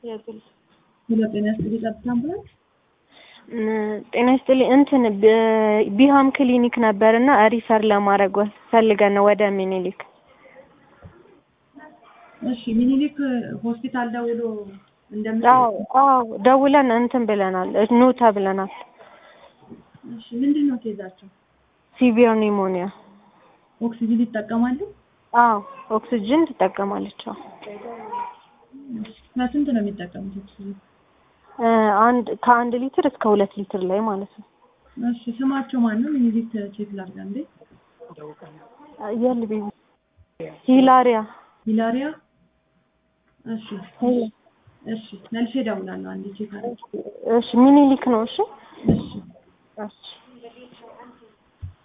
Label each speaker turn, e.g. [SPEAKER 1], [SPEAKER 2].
[SPEAKER 1] የግል
[SPEAKER 2] ሄሎ ጤና ይስጥልኝ ጸጥታ አምቡላንስ
[SPEAKER 1] ጤና ይስጥልኝ እንትን ቢሃም ክሊኒክ ነበር እና ሪፈር ለማድረግ ፈልገን ነው ወደ ሚኒሊክ
[SPEAKER 2] እሺ ሚኒሊክ ሆስፒታል ደውሎ እንደምን
[SPEAKER 1] አዎ አዎ ደውለን እንትን ብለናል ኑ ተብለናል
[SPEAKER 2] እሺ ምንድን ነው ኬዛቸው
[SPEAKER 1] ሲቪር ኒሞኒያ
[SPEAKER 2] ኦክሲጅን ይጠቀማሉ
[SPEAKER 1] አዎ ኦክሲጅን ትጠቀማለች አዎ
[SPEAKER 2] ከስንት ነው የሚጠቀሙት ኦክሲጅን
[SPEAKER 1] አንድ ከአንድ ሊትር እስከ ሁለት ሊትር ላይ ማለት ነው
[SPEAKER 2] እሺ ስማቸው ማን ነው ሚኒሊክ ቼክ ላድርግ አንዴ
[SPEAKER 1] የል ቤቢ ሂላሪያ
[SPEAKER 2] ሂላሪያ እሺ እሺ መልሼ እደውላለሁ አንዴ ቼክ አድርግ
[SPEAKER 1] እሺ ሚኒሊክ ነው እሺ
[SPEAKER 2] እሺ
[SPEAKER 1] እሺ